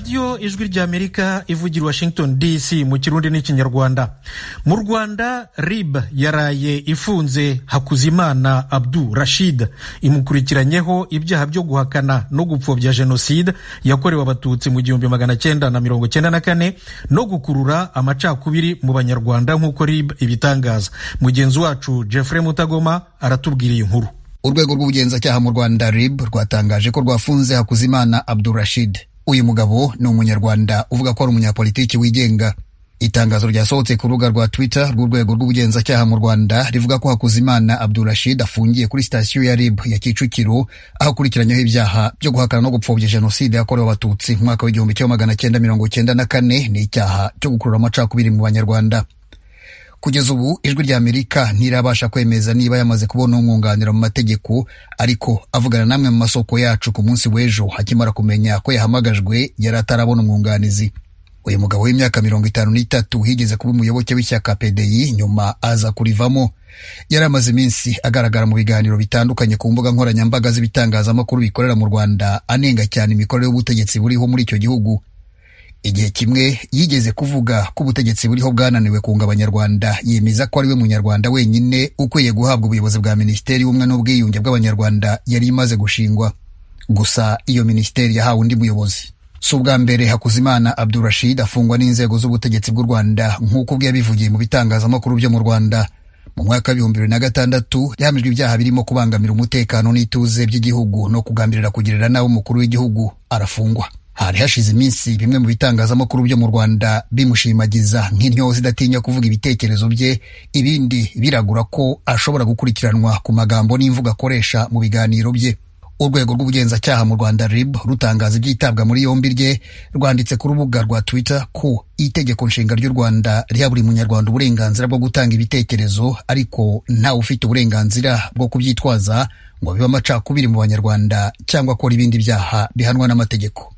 radiyo ijwi ry'amerika ivugira washington dc mu kirundi n'ikinyarwanda mu rwanda rib yaraye ifunze hakuzimana abdu rashid imukurikiranyeho ibyaha byo guhakana no gupfobya jenoside yakorewe abatutsi mu gihumbi magana cyenda na mirongo cyenda na kane no gukurura amacakubiri mu banyarwanda nk'uko rib ibitangaza mugenzi wacu jeffrey mutagoma aratubwiriye inkuru urwego rw'ubugenzacyaha mu rwanda rib rwatangaje ko rwafunze hakuzimana abdurashid uyu mugabo ni umunyarwanda uvuga ko ari umunyapolitiki wigenga itangazo ryasohotse ku rubuga rwa twitter rw'urwego rw'ubugenzacyaha mu rwanda rivuga ko hakuzimana abdurashid afungiye kuri sitasiyo ya rib ya kicukiro aho akurikiranyweho ibyaha byo guhakana no gupfobya jenoside yakorewe abatutsi mu mwaka w'igihumbi kimwe magana cyenda mirongo cyenda na kane n'icyaha cyo gukurura amacakubiri mu banyarwanda kugeza ubu ijwi ry'amerika ntirabasha kwemeza niba yamaze kubona umwunganira mu mategeko ariko avugana n'amwe mu masoko yacu ku munsi w'ejo akimara kumenya ko yahamagajwe yari atarabona umwunganizi uyu mugabo w'imyaka mirongo itanu n'itatu higeze kuba umuyoboke w'ishyaka pdi nyuma aza kurivamo yari amaze iminsi agaragara mu biganiro bitandukanye ku mbuga nkoranyambaga z'ibitangazamakuru bikorera mu rwanda anenga cyane imikorere y'ubutegetsi buriho muri icyo gihugu igihe kimwe yigeze kuvuga ko ubutegetsi buriho bwananiwe kunga abanyarwanda yemeza ko ariwe munyarwanda wenyine ukwiye guhabwa ubuyobozi bwa minisiteri y'ubumwe n'ubwiyunge bw'abanyarwanda yari imaze gushingwa gusa iyo minisiteri yahawe undi muyobozi si ubwa mbere hakuzimana abdurashid afungwa n'inzego z'ubutegetsi bw'u rwanda nk'uko ubwe yabivugiye mu bitangazamakuru byo mu rwanda mu mwaka w'ibihumbi bibiri na gatandatu yahamijwe ibyaha birimo kubangamira umutekano n'ituze by'igihugu no kugambirira kugirira nabi umukuru w'igihugu arafungwa hari hashize iminsi bimwe mu bitangazamakuru byo mu rwanda bimushimagiza nk'intyozi idatinya kuvuga ibitekerezo bye ibindi biragura ko ashobora gukurikiranwa ku magambo n'imvugo akoresha mu biganiro bye urwego rw'ubugenzacyaha mu rwanda rib rutangaza ibyitabwa muri yombi rye rwanditse ku rubuga rwa twitter ko itegeko nshinga ry'u rwanda riha buri munyarwanda uburenganzira bwo gutanga ibitekerezo ariko ntawe ufite uburenganzira bwo kubyitwaza ngo bibe amacakubiri mu banyarwanda cyangwa akora ibindi byaha bihanwa n'amategeko